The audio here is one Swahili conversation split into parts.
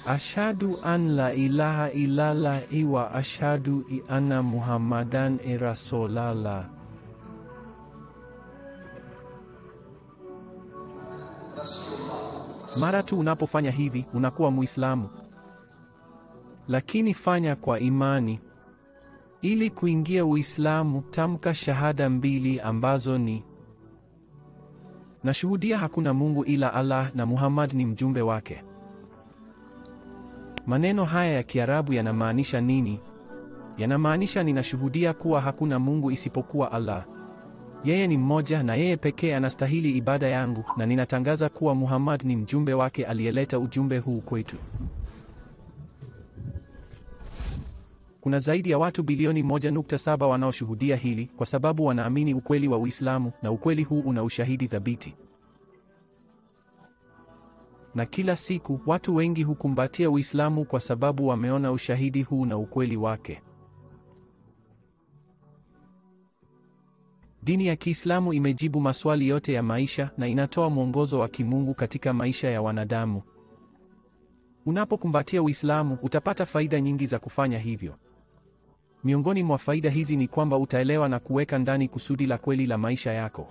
Ashhadu an la ilaha illallah wa ashhadu anna Muhammadan rasulullah. Mara tu unapofanya hivi unakuwa Muislamu, lakini fanya kwa imani. Ili kuingia Uislamu, tamka shahada mbili ambazo ni nashuhudia hakuna Mungu ila Allah na Muhammad ni mjumbe wake. Maneno haya ya Kiarabu yanamaanisha nini? Yanamaanisha ninashuhudia kuwa hakuna Mungu isipokuwa Allah. Yeye ni mmoja na yeye pekee anastahili ibada yangu na ninatangaza kuwa Muhammad ni mjumbe wake aliyeleta ujumbe huu kwetu. Kuna zaidi ya watu bilioni 1.7 wanaoshuhudia hili kwa sababu wanaamini ukweli wa Uislamu na ukweli huu una ushahidi thabiti. Na kila siku watu wengi hukumbatia Uislamu kwa sababu wameona ushahidi huu na ukweli wake. Dini ya Kiislamu imejibu maswali yote ya maisha na inatoa mwongozo wa kimungu katika maisha ya wanadamu. Unapokumbatia Uislamu utapata faida nyingi za kufanya hivyo. Miongoni mwa faida hizi ni kwamba utaelewa na kuweka ndani kusudi la kweli la maisha yako,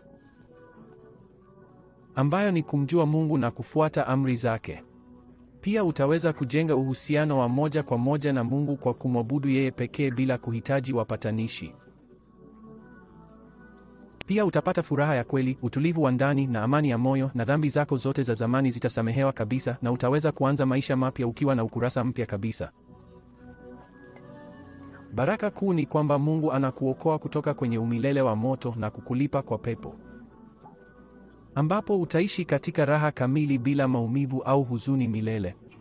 ambayo ni kumjua Mungu na kufuata amri zake. Pia utaweza kujenga uhusiano wa moja kwa moja na Mungu kwa kumwabudu yeye pekee bila kuhitaji wapatanishi. Pia utapata furaha ya kweli, utulivu wa ndani na amani ya moyo, na dhambi zako zote za zamani zitasamehewa kabisa, na utaweza kuanza maisha mapya ukiwa na ukurasa mpya kabisa. Baraka kuu ni kwamba Mungu anakuokoa kutoka kwenye umilele wa moto na kukulipa kwa pepo, ambapo utaishi katika raha kamili bila maumivu au huzuni milele.